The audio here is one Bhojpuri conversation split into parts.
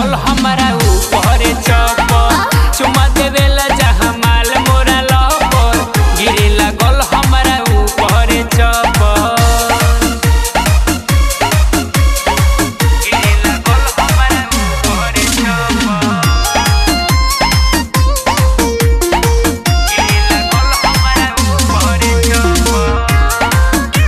लागल हमारा ऊपर चप्पल चुमा देवेला जहाँ माल मोरा लपर गिरे लागल हमारा ऊपर चप्पल गिरे लागल हमारा ऊपर चप्पल गिरे लागल हमारा ऊपर चप्पल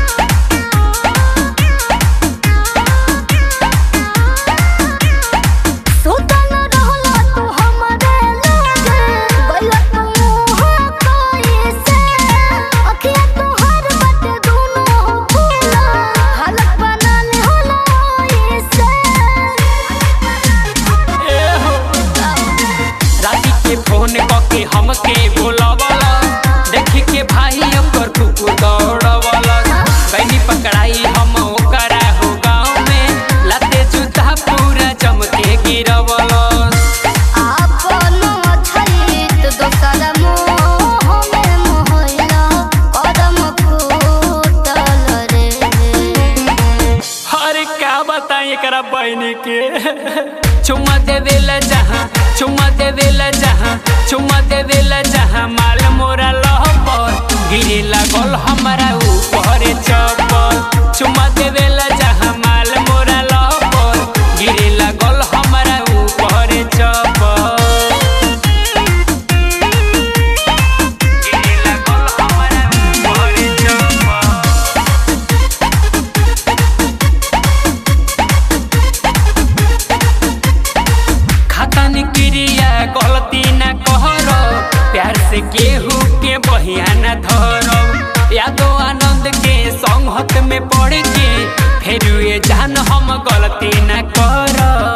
सुतल रहला तू हमरे लागे गइला तू मुँह कैसे अखिया तोहर बाटे दुनो फूला हालत बनल होला ऐसे राती के फोन कके हमके बोलावला देखी के भाई ओकर कुकु दौड़वला कैनी पकड़ाई हम ओकरा हो गाँव में लाते जूता पूरा चमके गिरवला आपन छलित दोसर मोह में मोहला कदम फूटल रे अरे का बताई एकरा बहन के चुम्मा देवेला जहाँ चुम्मा देवेला जहाँ चुम्मा देवेला जहाँ माल मोरा लहपर गिरे लागल हमारा ऊपर चप्पल चुम्मा देवेला जहाँ माल मोरा लहपर गिरे लागल हमारा ऊपर चप्पल गिरे लागल हमारा ऊपर चप्पल खतन क्रिया गलती न कहर प्यार से केहू के बहिया न धरब यादो आनंद के संगत में पड़ के फिर ये जान हम गलती न करब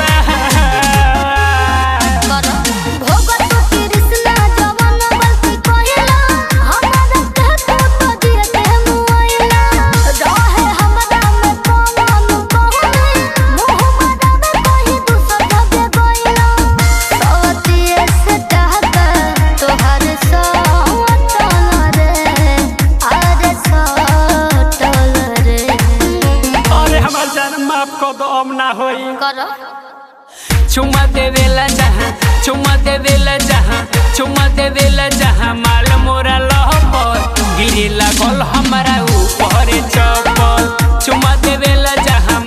कर भोगत कृष्णा जवन गलती कहिला हमरा कहत तो दिए मुआइला रहे हमरा में कौन कहने मुंह मदावे कहि दूसर धबे गइला सवतिए से टहका तोहर सवतल रे अरे सटल रे अरे हमार जान माफ कर दो अब ना होई कर चुम्मा देवेला जहाँ चुम्मा देवेला जहाँ चुम्मा देवेला जहाँ माल मोरा लहपर गिरे लागल हमारा ऊपर चप्पल चुम्मा देवेला जहाँ